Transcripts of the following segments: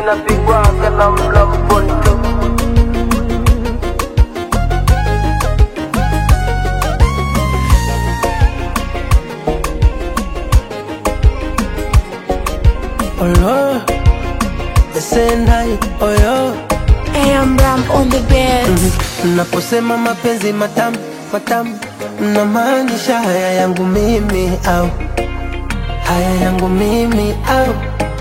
inapigwaga na mlamponto Olo, Sendai, oyo AM Ram on the bed. Naposema mapenzi matamu matamu, namaanisha haya yangu mimi au haya yangu mimi au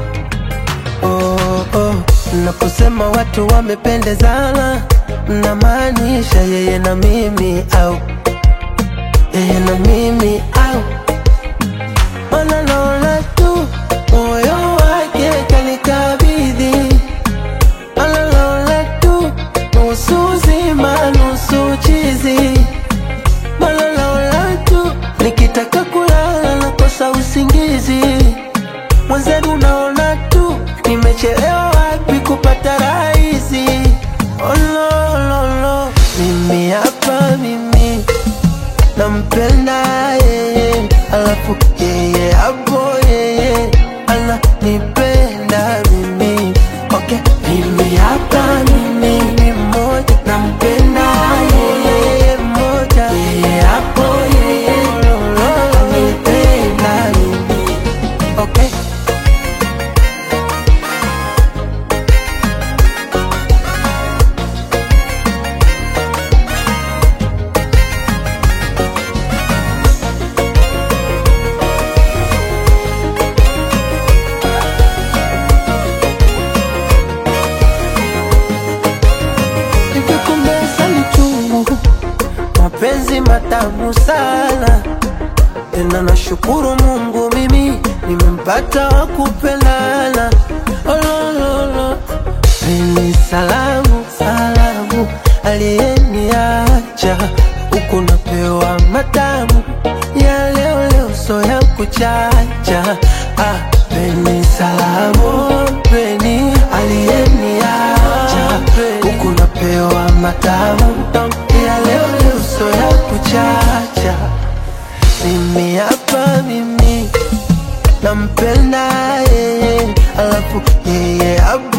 oh, oh. Naposema watu wamependezana, namaanisha yeye na mimi au yeye na mimi au Mana naona tu moyo wake kanikabidhi Mana naona tu nusu zima nusu chizi Mana naona tu nikitaka kulala nakosa usingizi Mwenzenu naona tu nimechelewa wapi kupata rahisi Oh, no, no, no. Mimi hapa mimi nampenda yeye, alafu yeye hapo yeye ananipenda mimi. Okay, mimi hapa mimi ni mmoja, nampenda yeye mmoja, yeye hapo yeye ananipenda mimi. Okay. Nikikumbesa ni chungu, mapenzi matamu sana tena, nashukuru Mungu mimi nimempata wa kupendana. Olololo, ni salamu salamu, aliyeniacha huku napewa matamu ya leo leo, so ya kuchacha. Ah, peni salamu, peni aliyeniacha huku napewa matamu ya leo leo, so ya kuchacha. Mimi hapa mimi nampenda yeye, alafu yeye hapa